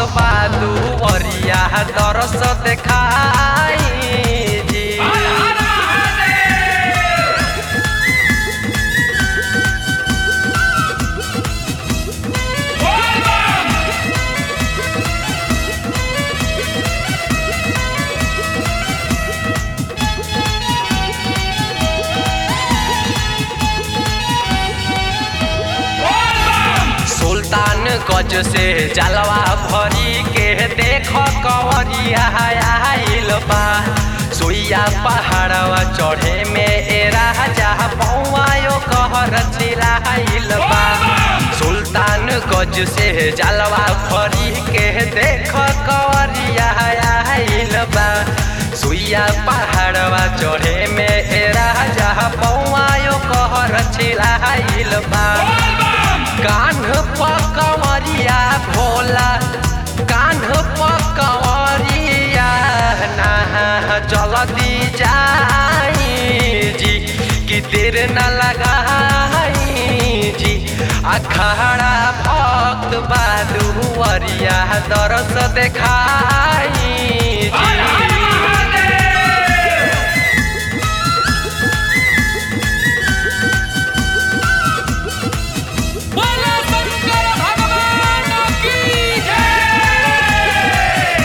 बालू वरिया दरस देखाई जी सुल्तान गज से जलवा भरी के देख कवरिया आइल बा सुइया पहाड़वा चढ़े में ए राजा पौआयो कहर चिराइल बा सुल्तान गज से जलवा भरी के देख कवरिया आइल बा सुइया पहाड़वा चढ़े में ए राजा पौआयो कहर चिराइल बा कान्ह पकवरिया भोला कान्ह पकवरिया ना जल्दी जाई जी कि देर न लगाई जी अखाड़ा भक्त बालुवरिया दरस देखाई जी बोलो शंकर भगवान की जय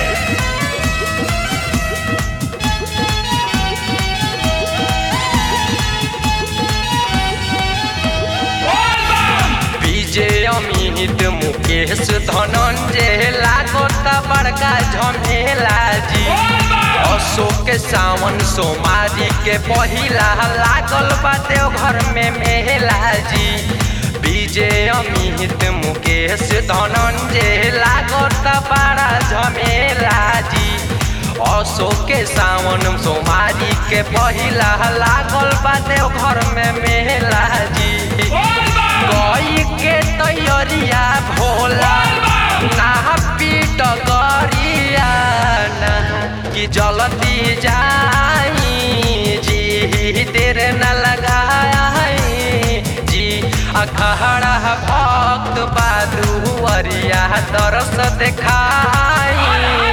विजय अमित मुकेश धनंजय लागत बड़का झमेला जी अशोक सावन सोमारी के पहिला लागल बाटे घर में मेला जी विजय अमित मुकेश धनंजय लागत बड़ा झमेला जी अशोक सावन सोमारी के पहिला लागल बाटे घर में मेला जी गई के तैयारिया भोला ना पीट गरिया ना कि जल्दी जाई जी देर न लगाई जी अखाड़ा भक्त बालू वरिया दरस देखाई